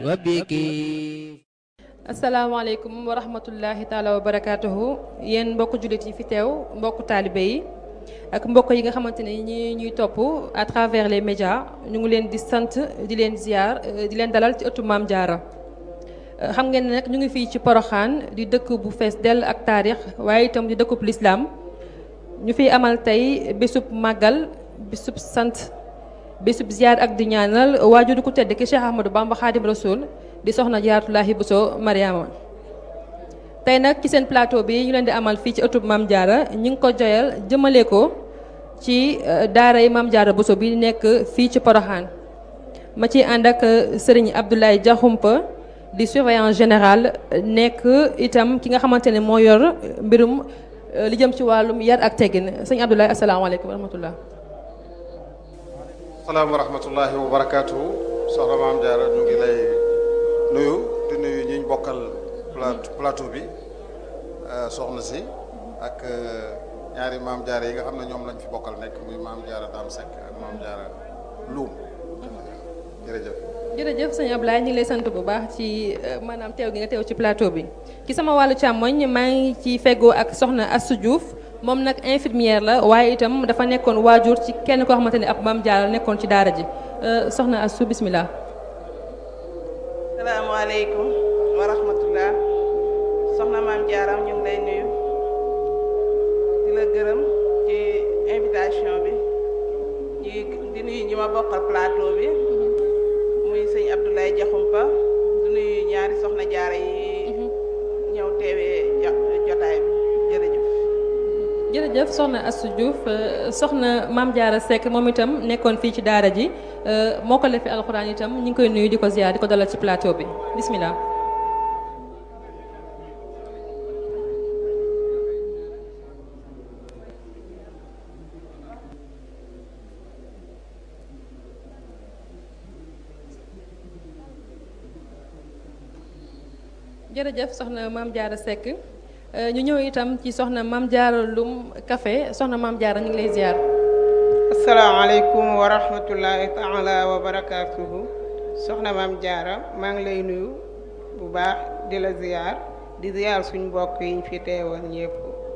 وبك asalaamaaleykum wa rahmatullahi taala wa barakaatuhu yéen mbokku jullit yi fi teew mbokku taalibe yi ak mbokk yi nga xamante ne ñi ñuy topp à travers les médias ñu ngi leen di sant di leen ziar di leen dalal ci ëttu Maam Jaara xam ngeen ne nag ñu ngi fii ci Poroxaan di dëkk bu fees dell ak taarix waaye itam di dëkkub lislaam ñu fiy amal tey bésub màggal bésub sant bésub ziar ak di ñaanal waajur ku tedd ki Cheikh Ahmadou Bamba Xaadim Rasul di soxna Jaaratullaahi Buso Mariama tey nag ci seen plateau bi ñu leen di amal fii ci ëttub Maam Jaara ñu ngi ko joyal jëmale ko ci daaray Maam Jaara Buso bi nekk fii ci Poroxaan ma ci ànd ak sëriñ Abdoulaye Diakhoumpa di surveillant général nekk itam ki nga xamante ne moo yor mbirum li jëm ci wàllum yar ak teggin sëñ Abdoulaye asalaamaaleykum wa rahmatullah salaam wa rahmatullahi wa barakaatuhu soxna Maam Jaara ñu ngi lay nuyu di nuyu ñi ñu bokkal plateau bi soxna si ak ñaari maam jaara yi nga xam ne ñoom lañ fi bokkal nekk muy maam jaara Dame Seck ak maam jaara Loum jërëjëf. jërëjëf sëñ Ablaye ñu ngi lay sant bu baax ci maanaam teew gi nga teew ci plateau bi ci sama wàllu càmmoñ maa ngi ci feggoo ak soxna Astou Diouf moom nag infirmière la waaye itam dafa nekkoon waajur ci kenn koo xamante ne ab maam jaara nekkoon ci daara ji soxna Astou bismillah salaamaaleykum wa rahmatullah soxna maam jaaram ñu ngi lay nuyu di la gërëm ci invitation bi ñi di nuyu ñi ma bokkal plateau bi muy sëñ Abdoulaye Diakhoumpa di nuyu ñaari soxna jaara yi ñëw teewee jotaay bi jërëjëf jërëjëf soxna Astou Diouf soxna maam jaara Seck moom itam nekkoon fii ci daara ji moo ko lefi alxuraan itam ñu ngi koy nuyu di ko ziar di ko dalal ci plateau bi bismillah jërëjëf soxna maam jaara Seck ñu ñëw itam ci soxna maam jaara Loum Café soxna maam jaara ñu ngi lay ziar asalaamaaleykum wa rahmatullahi taala wa barakaatuhu soxna maam jaara maa ngi lay nuyu bu baax di la ziar di ziar suñ mbokk yi ñu fi teewoon ñëpp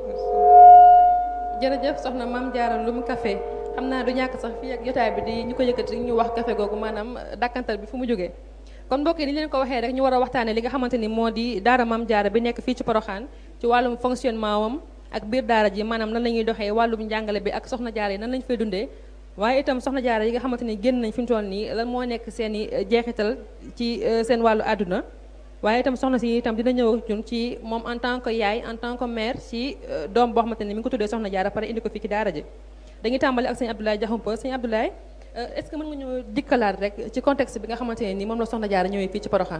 jërëjëf soxna maam jaara Loum Café xam naa du ñàkk sax fii ak jotaay bi di ñu ko yëkkati ñu wax café googu maanaam dàkkantal bi fu mu jógee kon mbokk yi ni leen ko waxee rek ñu war a waxtaane li nga xamante ni moo di daara maam jaara bi nekk fii ci Poroxaan ci wàllum fonctionnement wam ak biir daara ji maanaam nan la ñuy doxee wàllum njàngale bi ak soxna jaara yi nan lañu fay dundee waaye itam soxna jaara yi nga xamante ni génn nañ fi mu toll nii lan moo nekk seen i jeexital ci seen wàllu àdduna waaye itam soxna si itam dina ñëw ak ñun ci moom en tant que yaay en tant que mère ci doom boo xamante ni mi ngi ko tuddee soxna jaara pare indi ko fii ci daara ji dañuy tàmbali ak sëñ Abdoulaye Diakhoumpa sëñ Abdoulaye est-ce que mën nga ñëw dikkalaat rek ci contexte bi nga xamante ne ni moom la soxna jaara ñëwee fii ci Poroxaan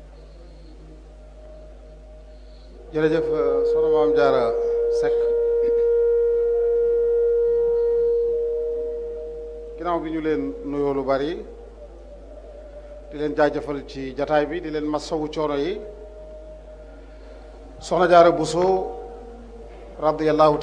jërëjëf soxna maam jaara Seck ginnaaw bi ñu leen nuyoo lu bari di leen jaajëfal ci jataay bi di leen masawu coono yi soxna jaara Buso radiyallahu